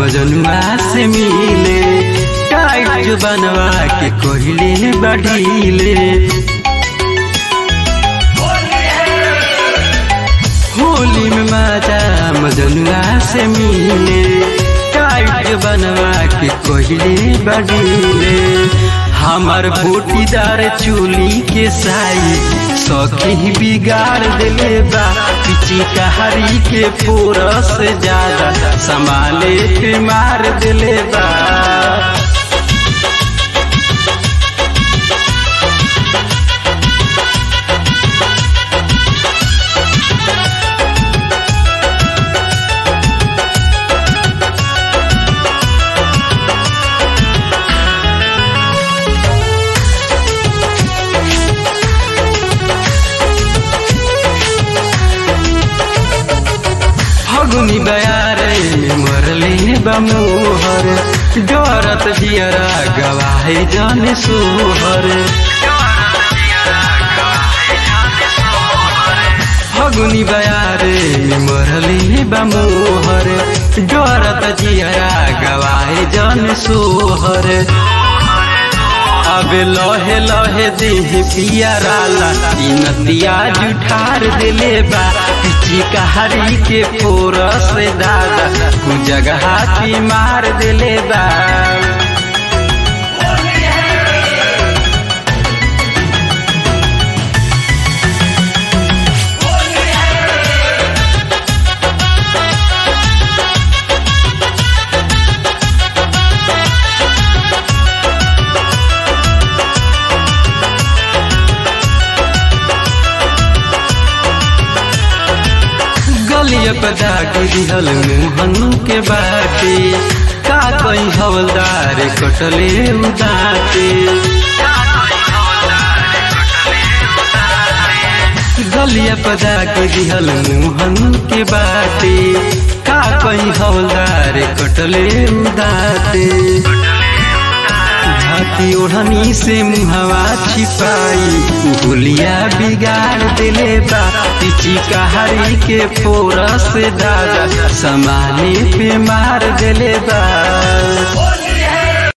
मजनुआ से मिले टाइट जो बनवा के कोहिले बढ़ीले होली में माजा मजनुआ से मिले टाइट जो बनवा के कोहिले बढ़ीले हमार बूटीदार चूली के साई सखी बिगाड़ दिले बा पिची कहारी के पूरस ज्यादा संभाले पे मार दिले बा फगुनी बयारे में मरले बमोहर डरत जियरा गवाहे जन सोहर फगुनी बयारे में मरले बमोहर डरत जियरा गवाहे जन सोहर अब लहे लहे देह पियराला ई नदिया जुठार दिले बा पिची कहारी के पोरस दादा कु जगह की मार दिले बा गलिया पदा गिरहल मुहनु के बाटे का कहीं हवलदार कटले उदाते गलिया पदा गिरहल मुहनु के बाटे का कहीं हवलदार कटले उदाते हाथी ओढ़नी से मुहवा छिपाई गुलिया बिगाड़ दिले बा पिची कहारी के पोरस दादा समाने पे मार दिले बा